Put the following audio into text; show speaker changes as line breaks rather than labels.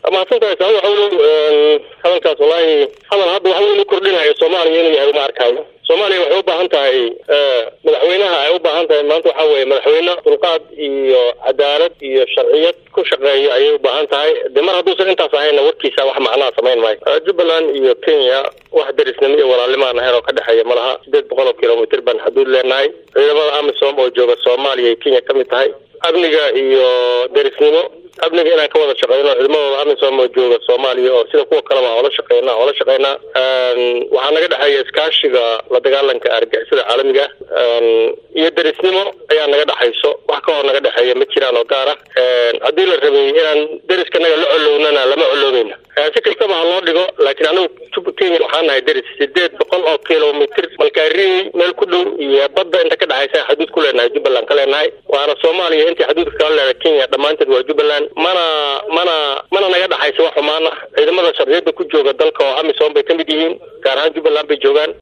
mahadsantahay saa waxawlow hadalkaas wallaahi hadal hadda waxa weynu kordhinayo soomaaliya inuu yahay uma arkaayo soomaaliya waxay u baahan tahay madaxweynaha ay u baahan tahay maanta waxaa weeye madaxweyne dulqaad iyo cadaalad iyo sharciyad ku shaqeeya ayay u baahan tahay de mar hadduusan intaas ahayna warkiisa wax macnaha samayn maayo jubbaland iyo kenya wax derisnimo iyo walaalnimaan ahayn oo ka dhexeeya malaha sideed boqol oo kilomitr baan xuduud leenahay ciidamada amisom oo jooga soomaaliya iyo kenya ka mid tahay amniga iyo derisnimo amniga inaan ka wada shaqeyno ciidamadooda amisom oo jooga soomaaliya oo sida kuwa kaleba oola shaqeyna oola shaqeynaa waxaa naga dhexeeya iskaashiga la dagaalanka argixisada caalamiga iyo derisnimo ayaa naga dhexayso wax ka hor naga dhexeeya ma jiraan oo gaar ah haddii la rabay inaan deriskanaga la colownana lama coloweyna si kastaba ha loo dhigo laakiin anigu kenya waxaan nahay deris sideed boqol oo kilomitr malkaari meel ku dhow iyo badda inta ka dhexaysa xaduud ku leenahay jubbaland ka leenahay waana soomaaliya intii xaduudka kala leedahay kenya dhammaanteed waa jubbaland mana mana mana naga dhexaysa wax xumaan ah ciidamada sharciyada ku jooga dalka oo amisom bay ka mid yihiin gaar ahaan jubbaland bay joogaan